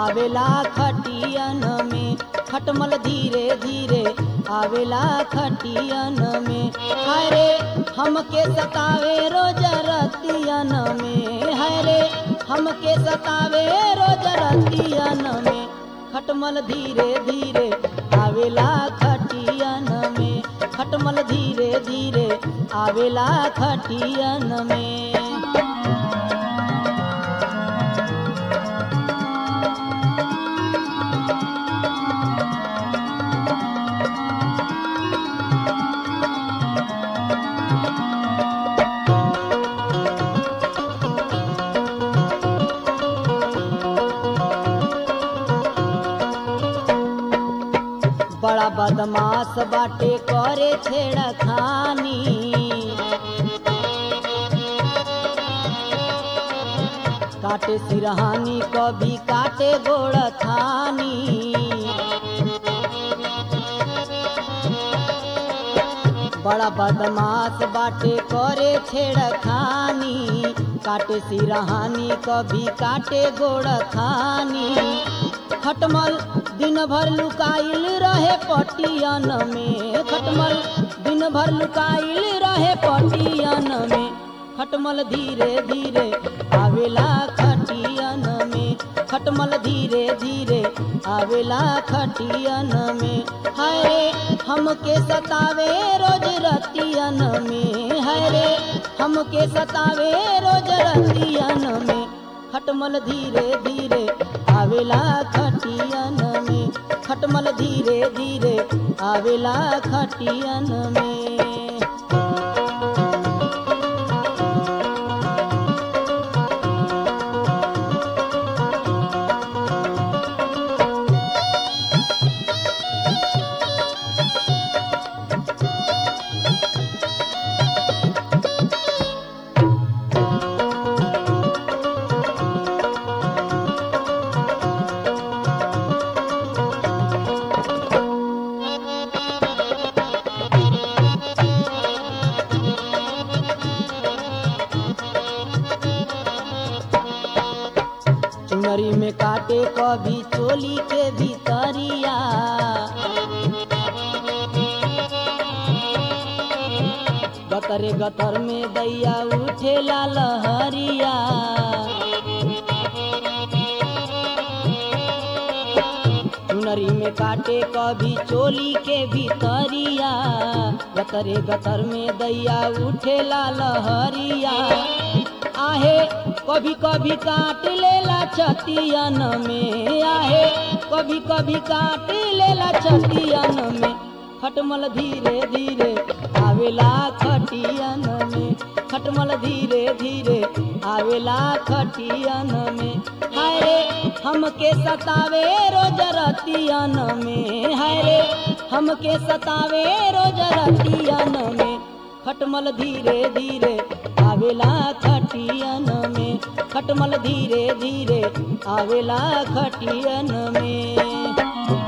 आवेला खटियन में खटमल धीरे धीरे आवेला खटियन में हरे हमके सतावे रोज रतियन में हरे हमके सतावे रोज रतियन में खटमल धीरे धीरे आवेला खटियन में खटमल धीरे धीरे आवेला खटियन में बड़ा बदमाश बाटे करे छेड़खानी काटे सिरहानी कभी काटे गोड़ थानी बड़ा बदमाश बाटे करे छेड़खानी काटे सिरहानी कभी काटे गोड़ थानी खटमल दिन भर लुकाइल रहे पटियन में खटमल दिन भर लुकाइल रहे पटियन में खटमल धीरे धीरे आवेला खटियन में खटमल धीरे धीरे आवेला खटियन में हरे हमके सतावे रोज रतियन में हरे हमके सतावे रोज रतियन में खटमल धीरे धीरे आवेला खटियन में खटमल धीरे धीरे आवेला खटियन में चुनरी में काटे कभी चोली के भीतरिया गतरे गतर में दैया उठेला लहरिया चुनरी में काटे कभी चोली के भीतरिया गतरे गतर में दैया उठेला लहरिया आहे कभी कभी काट लेला छतियन में आहे कभी कभी काट लेला छतियन में खटमल धीरे धीरे आवेला खटियन में खटमल धीरे धीरे आवेला खटियन में हाय रे हमके सतावे रोज रतियन में हाय रे हमके सतावे रोज रतियन में खटमल धीरे धीरे आवेला खटियन में खटमल धीरे धीरे आवेला खटियन में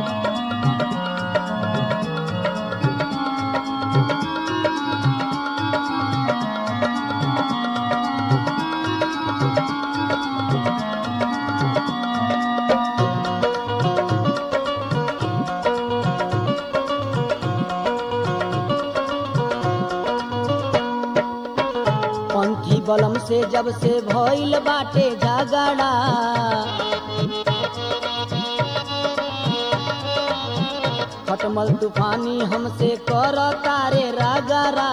पंथी बलम से जब से भइल बाटे झगड़ा खटमल तूफानी हमसे कर तारे रगरा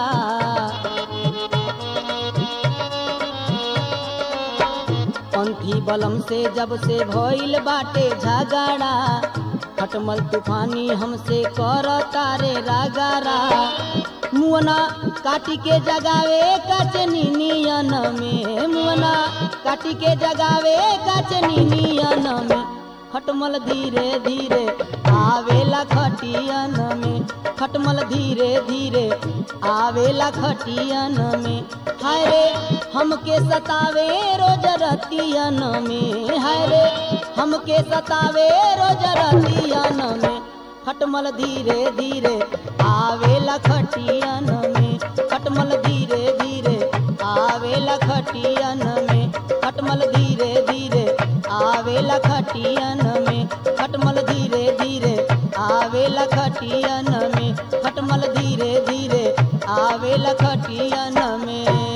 पंथी बलम से जब से भइल बाटे झगड़ा खटमल तूफानी हमसे कर तारे रगरा मुअना काटी के जगावे कचनी नियन में मुअना काटी के जगावे कचनी नियन में खटमल धीरे धीरे आवेला खटियन में खटमल धीरे धीरे आवेला खटियन में हाय रे हमके सतावे रोज रतियन में हाय रे हमके सतावे रोज रतियन में खटमल धीरे धीरे आवेला खटियन में खटमल धीरे धीरे आवेला खटियन में खटमल धीरे धीरे आवेला आवेला खटियन में खटमल धीरे धीरे आवेला खटियन में खटमल धीरे धीरे आवेला खटियन में